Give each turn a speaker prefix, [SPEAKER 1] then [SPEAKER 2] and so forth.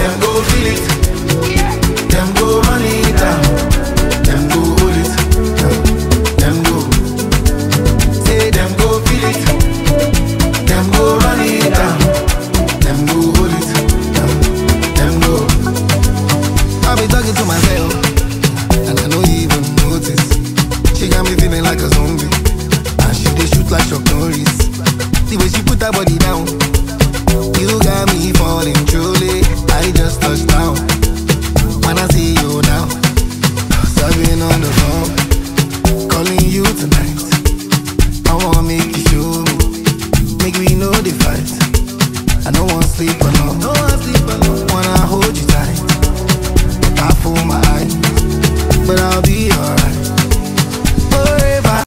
[SPEAKER 1] them go feel it. Them go run it down. Them go hold it. Them go. Say them go feel it. Them go run it down. Them go hold it. Them go.
[SPEAKER 2] I be talking to myself, and I no even notice. She got me feeling like a zombie, and she dey shoot like Chuck Norris. The way she put her body down,